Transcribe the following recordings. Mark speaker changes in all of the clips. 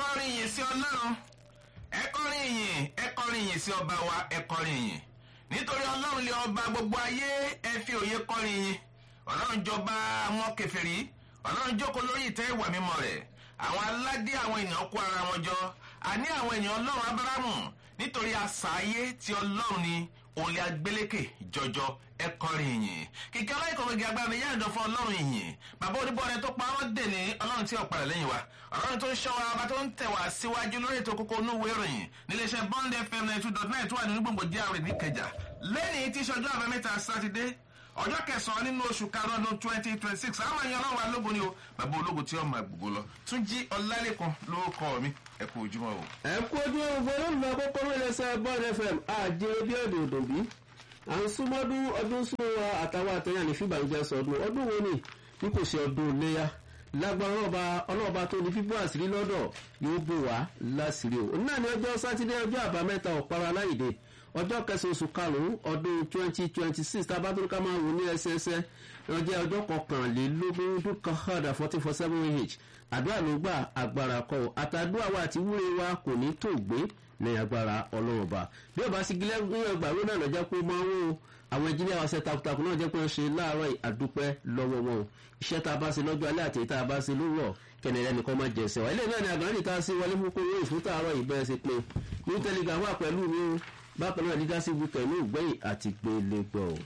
Speaker 1: kọrin ìyìn sí ọlọ́run ẹ kọrin ìyìn ẹ kọrin ìyìn sí ọba wa ẹ kọrin ìyìn nítorí ọlọ́run lé ọba gbogbo ayé ẹ fi òye kọrin ìyìn ọlọ́run jọba àwọn kẹfẹ́rí ọlọ́run jókòó lórí ìtẹ́ ìwà mímọ́ rẹ̀ àwọn aládé àwọn ènìyàn kó ara wọn jọ àní àwọn ènìyàn ọlọ́run abárámù nítorí àṣà ayé tí ọlọ́run ni òun lè agbélékè jọjọ ẹ kọrin ìyìn kíkẹ́ ọlọ́ìkọ̀wégi agbára ni yáàdọ̀ fún ọlọ́run ìyìn bàbá oníbọ̀rẹ̀ tó pa wọ́n dè ní ọlọ́run tí ọ̀padà lẹ́yìn wa ọlọ́run tó ń ṣọ́ wa ọba tó ń tẹ̀ wá síwájú lórí ètò kókó onúwé ìròyìn níléeṣẹ́ bond fm ninety two dot nine tó wà nínú gbòǹgbò díàrè níkẹjà lẹ́yìn tí ìṣọjọ́ àbámẹ́ta sátidé ọjọ́ kẹsàn-án nínú oṣù karùn-ún ọdún twenty twenty six àwọn èèyàn ọlọ́run wa lógun ni o bàbá ológun tí ó máa gbogbo lọ tún jí ọlálẹ́kan lórúkọ mi ẹ kú ojúmọ́ o.
Speaker 2: ẹ kú ojú ogun olóògbé àkókò lórílẹ̀sẹ̀ bond fm àjẹrẹ bí èdè òdòbí à ń súnmọ́dún ọdún sún wa àtàwọn àtẹ̀yàn ní fìbànújẹ́ sọdún ọdún wo ni bí kò ṣe ọdún iléyà lágbára ọlọ́ba ọlọ́ba tó ní fífún àṣírí lọ́dọ̀ yóò bò wá láṣìírí o náà ní ọjọ́ sátidé ọjọ́ àbámẹ́ta ọ̀pára láìdè ọjọ́ kẹsàn-án oṣù karùn-ún ọdún twenty twenty six tábàtúrúkà máa wò ní ẹsẹẹsẹ ọjọ́ ọjọ́ kọkànlélógún dúkà hàdà fourteen four seven ah àdúrà ló gbà agbára kọ àtàdúrà wa àti wúre wa kò ní tó gbé ní agbára ọlọ́run ọba bí ọba sí gílẹ̀ ní ọgbà ló náà lọ́jọ́ pé máa ń wò àwọn ẹnjìnìá wa ṣe takuntakun náà jẹ́ pé ń ṣe láàárọ̀ àdúpẹ́ lọ́wọ́ wọn o iṣẹ́ tá a bá ṣe lọ́jọ́ alẹ́ àti tá a bá ṣe lówọ̀ kẹnẹrẹ nìkan máa jẹ ẹsẹ̀ wa ilé náà ni àgbọ̀nrín nìkan sí wọlé fún kóró ìfún tààrọ̀ ìbẹ̀rẹ̀ sí pé ní tẹlifà wà pẹ̀lú mi o bákan náà nígbà sí wíkẹ̀ ní ìgbẹ́yìn àti gbélé gbọ́ o.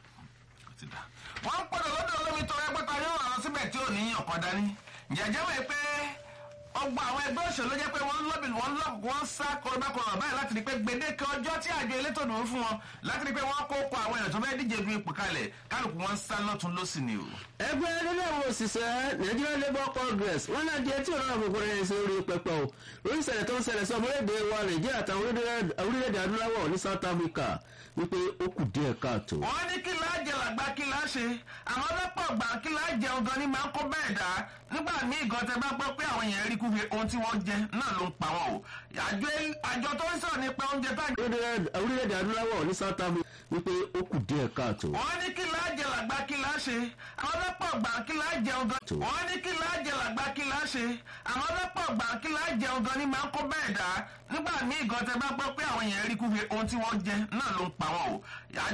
Speaker 1: wọ́n ń pọ̀dọ̀ lọ́dọ̀ olómi tó ẹgbẹ́ta yóò rán síbẹ̀ tí ò ní ọ̀kan dání jẹ́jẹ́ wẹ̀ pé ọgbà àwọn ẹgbẹ́ òṣèlú jẹ́ pé wọ́n lọ́bì wọ́n lọ́bì wọ́n sá kọlọ́bàkọlọ́ báyìí láti rí pé gbèdéke ọjọ́ tí àjọ elétò dùn fún wọn láti rí pé wọ́n kó kọ àwọn èèyàn tó fẹ́ díje du ipò kalẹ̀ kálukú wọn sá lọ́tún lọ́sìn ni o.
Speaker 2: ẹgbẹ́ nílé àwọn òṣìṣẹ́ nigeria labour congress wọn náà di etí ọ̀rọ̀ àbùkù rẹ̀ ṣe orí pẹpẹ o lórí ìṣẹ̀lẹ̀ tó ń ṣẹlẹ̀ sí ọmọlédè wa nàìjíríà àtàwọn orílẹ̀-èdè adúláwọ̀ ní south africa wípé ó kù díẹ̀ káàtó.
Speaker 1: wọ́n ní kí láá jẹ làgbà kí láá ṣe àwọn ọlọ́pàá ọgbà kí láá jẹun gan ni máa ń kó bẹ́ẹ̀ dá nígbà míì gan tẹ bá gbọ́ pé àwọn èèyàn rí kúfe ohun tí wọ́n jẹ náà ló ń pa wọn o àjọ tó ń sọ̀rọ̀ nípa oúnjẹ tá
Speaker 2: orílẹ̀-èdè adúláwọ̀ ní south africa wípé ó kù díẹ̀ káàtó.
Speaker 1: wọ́n ní kí láá jẹ làgbà kí láá ṣe àwọn ọlọ́pàá ọgbà kí láá jẹun gan. wọ́n ní kí láá jẹ làgbà kí láá ṣe àwọn ọlọ́pàá ọgbà kí láá jẹun gan ni máa ń kó bẹ́ẹ̀ dá nígbà míì gan tẹ bá gbọ́ pé àwọn èèyàn rí kúfe ohun tí wọ́n jẹ náà ló ń pa wọn o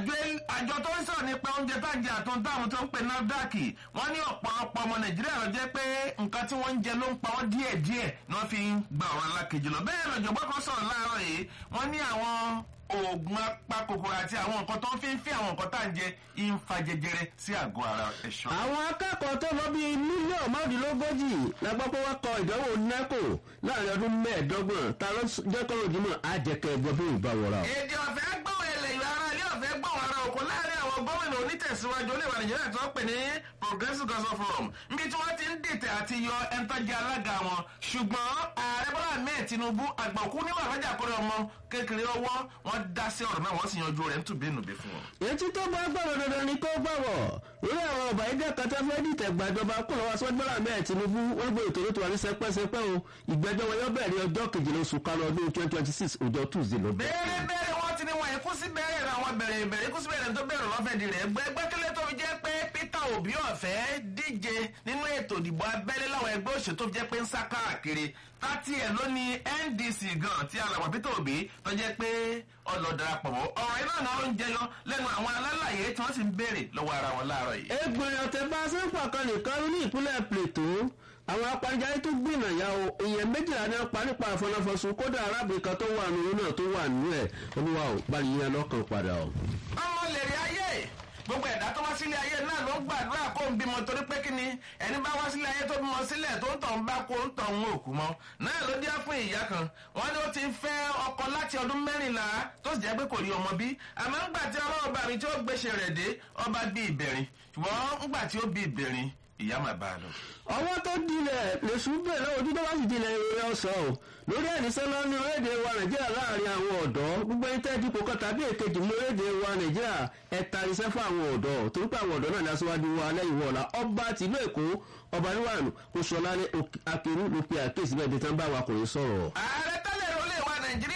Speaker 1: àjọ tó ń sọ̀rọ̀ nípa oúnjẹ tá à ń jẹ àtúntò àwọn tó ń pè nafdac wọ́n ní ọ̀pọ̀lọpọ̀ ọmọ nàìjíríà lọ jẹ́ pé nǹkan tí wọ́n ń jẹ ló ń pa wọ́n díẹ̀díẹ̀ ni wọ́n fi ń gba ọ̀rọ̀ alákejì lọ bẹ́ẹ̀ lọ́jọ́gbọ́n kan sọ̀rọ̀ láàárọ̀ yìí wọ́n ní àwọn oògùn apakòkòrò àti àwọn nǹkan tó ń fi ń fi àwọn nǹkan tá à ń jẹ ń fa jẹjẹrẹ sí àgọ́ ara ẹ̀ṣọ́.
Speaker 2: àwọn akẹ́kọ̀ọ́ tó lọ bíi mílíọ̀nù márùndínlógójì la gbọ́ pé wọ́n kọ ìdánwò nẹ́kò láàrin ọdún mẹ́ẹ̀ẹ́dọ́gbọ̀n ta ló jẹ́ kọ́rọ̀ ojúmọ́ àjẹkẹ́ ẹgbẹ́ bí ìbá wọra.
Speaker 1: èdè ọ̀fẹ́ gbọ́n ilẹ̀ ìlú ara ilé ọ̀fẹ́ gbọ́n ara òkú láàrin àwọn gómìnà onítẹ̀síwájú olèwà nàìjíríà tó ń pè ní progressive council forum níbi tí wọ́n ti ń dìtẹ̀ àti yọ ẹntọ́jà alága wọn ṣùgbọ́n ààrẹ bọ́lá ahmed tinubu àgbàkú níwà lọ́jà kọ́rẹ́ ọmọ kékeré ọwọ́ wọn dá sí ọ̀rọ̀ náà wọ́n sì yanjú rẹ̀ ntùbínùbí fún wọn.
Speaker 2: etí tó bá gbọ́dọ̀ dandan ni kó gbọ́wọ̀ lórí àwọn ọba ẹgbẹ́ kata fẹ́ dìtẹ̀ gbàjọba kó lọ́wọ́ sọ́jú bọ́lá ahmed tinubu wọ́n gbé ètò ètò àní sẹpẹ́sẹpẹ́ o ìgbẹ́jọ́ wọn yóò bẹ̀rẹ̀ ọjọ́ kejìlá oṣù karùn-ún ọdún twenty twenty six ọjọ́ tuesday ló bẹ̀rẹ̀.
Speaker 1: bẹ́ẹ̀rẹ̀ bẹ́ẹ̀rẹ̀ wọ́n ti ní wọn ikú sí bẹ́ẹ̀rẹ̀ rẹ̀ àwọn bẹ̀rẹ̀ bẹ̀rẹ̀ ikú sí bẹ́ẹ̀rẹ̀ tó bẹ̀rẹ̀ lọ́fẹ̀ẹ́ di rẹ̀ gbẹ́gbẹ́ kílẹ̀ tó fi jẹ́ pé peter obi ọ̀fẹ́ díje nínú ètò ìdìbò abẹ́lé láwọn ẹgbẹ́ òṣèlú tó fi jẹ́ pé ń sá káàkiri tátí ẹ̀ ló ní ndc gan tí alàgbà peter obi tó jẹ́ pé ọlọ́darapọ̀ mọ́ ọ̀rọ̀ iná náà ló ń jẹyọ lẹ́nu àwọn alálàyé tí wọ́n sì ń béèrè lọ́wọ́ ara wọn láàárọ̀ yìí.
Speaker 2: egbòrè ọ̀tẹ̀ bá a ṣe ń pàkan nìkan ní ìpínlẹ̀ plateau àwọn apanijáde tó gbìnà ya o èèyàn méjìlá ní apá nípa àfọnáfọsùn kódà arábìnrin kan tó wà nínú náà tó wà nínú ẹ̀ olúwa ò bá yíyan lọ́kàn padà o.
Speaker 1: ọmọ lèrè ayé gbogbo ẹ̀dá tó wá sílé ayé náà ló ń gbàdúrà kó ń bímọ torí pé kíni ẹni bá wá sílé ayé tó bímọ sílẹ̀ tó ń tọ̀ ń bá kó ń tọ̀ ń òkú mọ́ náà ló dé fún ìyá kan wọ́n ní ó ti fẹ́ ọkọ láti ọdún mẹ́rìnlá tó sì jẹ́ pé kò rí ọmọ bí àmọ́ ńgbà tí ọlọ́run bá mi tí ó gbéṣe rẹ̀ dé ọba bí ìbẹ̀rin ṣùgbọ́n ńgbà tí ó bí ìbẹ̀rin ìyá máa bá a lọ.
Speaker 2: ọwọ́ tó dilẹ̀ lèṣù bẹ̀rẹ̀ ojú tó bá sì dilẹ̀ ìrẹ́ ọ̀sán o lórí ẹ̀níṣẹ́ lọ ní orílẹ̀-èdè wa nàìjíríà láàrin àwọn ọ̀dọ́ gbogbo ẹni tẹ́ dípò kan tàbí èkejì ní orílẹ̀-èdè wa nàìjíríà ẹ̀ta iṣẹ́ fún àwọn ọ̀dọ́ torí pé àwọn ọ̀dọ́ náà ní aṣáájú wa lẹ́yìn wọ̀ọ̀la ọba tìlú èkó ọba níwàánu kò sọlá ní akérú ló pe àkéèsí bẹ́ẹ̀ dẹ́tàn bá wa kò ní sọ̀rọ̀.
Speaker 1: ààrẹ tẹ́lẹ̀ ló lè wa nàìjíríà ọmọ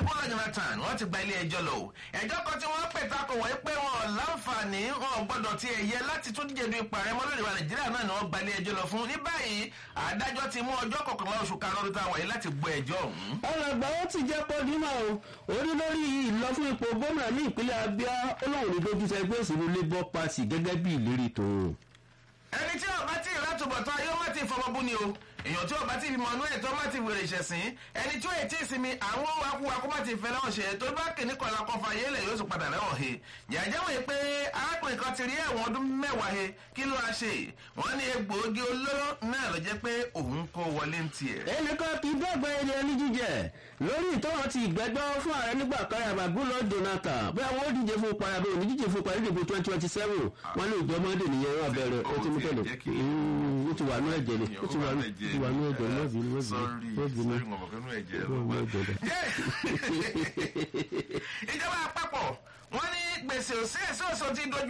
Speaker 1: Goodluck Jonathan wọ́n ti gba ilé ẹjọ́ lọ o ẹjọ́ kan tí wọ́n pè takò wọ́n pé wọn láǹfààní wọn gbọ́dọ̀ ti ẹ̀yẹ láti tún díje du ipò ààrẹ mọ́lẹ́dẹ̀ wa Nàìjíríà náà ni wọ́n gba ilé ẹjọ́ lọ fún ní báyìí adájọ́ ti mú ọjọ́ kọkànlá oṣù karùn-ún ọdún táwọn yìí láti gbọ́ ẹjọ́ ọ̀hún.
Speaker 2: ọ̀rọ̀ àgbà ó ti jẹ́ pọ́ dímọ̀ o orí lórí ìlọ fún ipò gómìnà ní ìpínlẹ̀ Abia ó lóun ní dójú tẹ ẹgbẹ́ òṣèlú Labour Party gẹ́gẹ́ bí ìlérí tòun.
Speaker 1: ẹni tí ọba tí ìrátùbọ̀tán ayé má ti fọmọbú ni o èèyàn tí ọba tí ìbímọ ọdún ẹ̀tọ́ má ti wèrè ìṣẹ̀sìn ẹni tí ó ètí ìsinmi àwọn wakúwakú má ti fẹ́ lọ́wọ́ ṣe tó bá kìíní kọ̀ọ̀lá kọfà yélẹ̀ yóò sì padà lẹ́wọ̀n he jẹ́jẹ́ wòye pé arákùnrin kan ti rí ẹ̀wọ̀n ọdún mẹ́wàá he kí ló wá ṣe wọ́n ní egbòogi olóró náà ló jẹ́ pé òun kó wọlé ń tiẹ̀.
Speaker 2: ẹnìkan kì í dọ́gba ẹni ẹni jíjẹ lórí ìtọ́wọ́n ti ìgbẹ́jọ́ fún ààrẹ nígbà kan yàrá gúlọ̀ Jonathan bẹ́ẹ̀ wọ́n díje fún ipa yàrá òní díje fún ipa ìdìbò twenty twenty seven wọ́n ní ìjọ mọ́ndé nìyẹn wọ́n bẹ̀rẹ̀ ó ti mú tẹ̀lé ó ti wà ní ẹ̀jẹ̀ ni ó ti wà ní ẹ̀jẹ̀ ni lọ́ọ̀bì lọ́ọ̀bì lọ́ọ̀bì
Speaker 1: ìjọba àpapọ̀ wọ́n ní gbèsè òsì èso òsì ti dojú